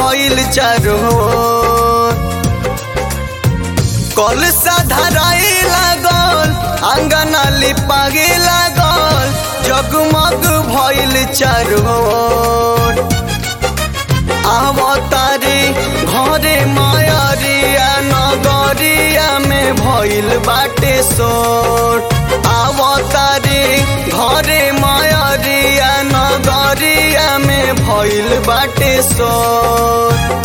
भइल चारो कल धराई लागल आंगना लिपागे लागल जगमग भइल चारो आवतारी घरे मायरिया नगरिया में भइल बाटे सोर आवतारी घरे मायरिया नगरिया में भइल बाटे सोर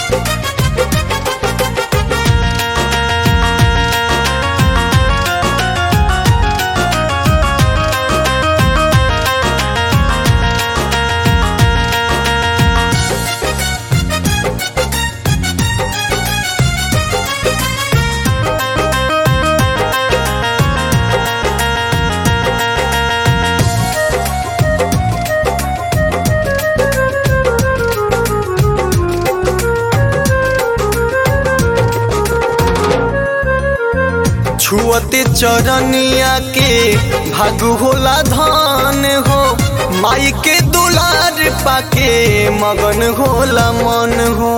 छुअते चरनिया के भागु होला धन हो माई के दुलार पाके मगन होला मन हो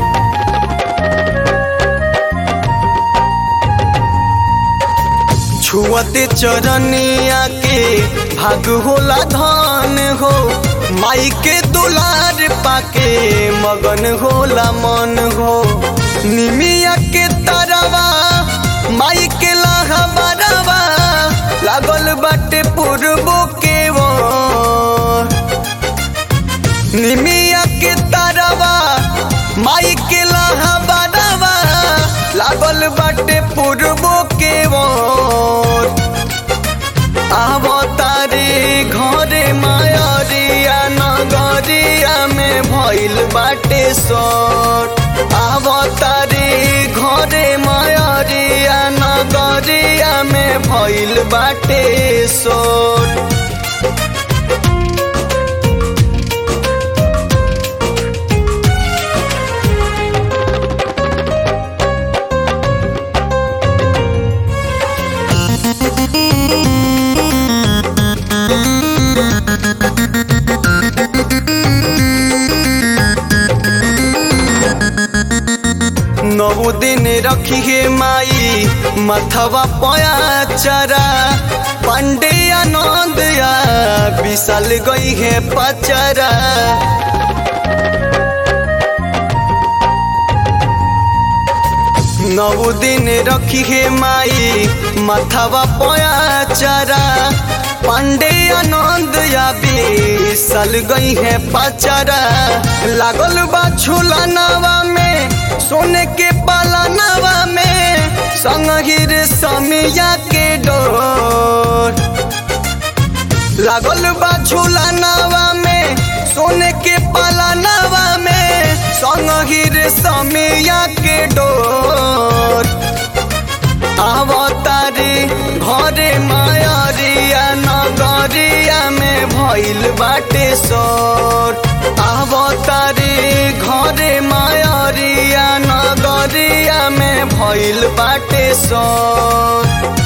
छुअते चरनिया के भाग होला धन हो माई के दुलार पाके मगन होला मन हो निमिया के तरवा माई के लहबरवा लागल बाटे पूर्वो के वो निमिया के तरवा माई के लहबरवा लागल बाटे पूर्वो के वो आवतारी घरे मायरिया नगरिया में भइल बाटे सोर आवतारी घरे मायरिया नगरिया में भइल बाटे सोर नौ दिन रखी है माई मथवा पया चरा पंडे आनंद या विशाल गई है पचरा नौ दिन रखी है माई मथवा पया चरा पांडे आनंद या विशाल गई है पचरा लागल बा झूलनवा में सोने के पालनवा में संगहिर समिया के डोर लागल बा झूलनवा में सोने के पालनवा में संगहिर समिया के डोर आवतारी घरे मायरिया नगरिया में भइल बाटे सोर आवतारी घरे मायरिया नगरिया में भइल बाटे सोर